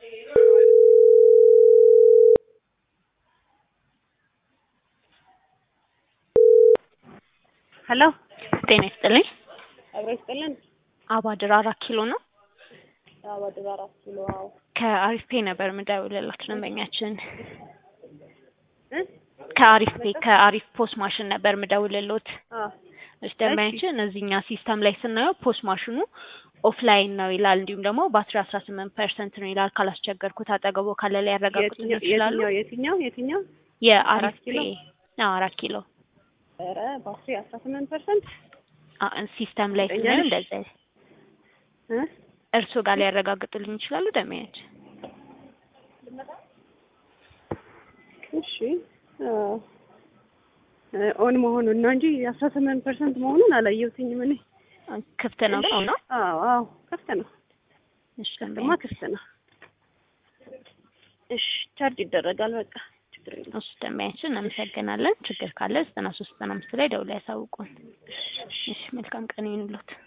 ሄሎ ጤና ይስጥልኝ። አብሮ ይስጥልን። አባድር አራት ኪሎ ነው። አባድር አራት ኪሎ አዎ። ከአሪፍ ፔ ነበር የምደውልላችሁ ደንበኛችን እ ከአሪፍ ፔ ከአሪፍ ፖስ ማሽን ነበር የምደውልሎት። አዎ እሺ ደንበኛችን እዚህኛ ሲስተም ላይ ስናየው ፖስ ማሽኑ ኦፍላይን ነው ይላል፣ እንዲሁም ደግሞ ባትሪ አስራ ስምንት ፐርሰንት ነው ይላል። ካላስቸገርኩት አጠገቦ ካለ ላይ ያረጋግጡልን የትኛው ይችላሉ። የትኛው የትኛው የትኛው? የአሪፍ አራት ፔ ኪሎ? አዎ አራት ኪሎ ኧረ ባትሪ አስራ ስምንት ፐርሰንት አ- ሲስተም ላይ እርግጠኛ ስናየው ነሽ? እንደዛ እ እርስዎ ጋር ሊያረጋግጡልኝ ይችላሉ ደንበኛችን? እሺ አዎ። እ ኦን መሆኑን ነው እንጂ አስራ ስምንት ፐርሰንት መሆኑን አላየሁትኝም እኔ። ክፍት ነው ሰው ነው። አዎ አዎ ክፍት ነው። እሺ ድማ ደንበኛ ክፍት ነው። እሺ ቻርጅ ይደረጋል በቃ ችግር የለም። እሱ ደንበኛችን እናመሰግናለን። ችግር ካለ ዘጠና ሶስት ዘጠና አምስት ላይ ደውለው ያሳውቁን። እሺ መልካም ቀን ይሁንልዎት።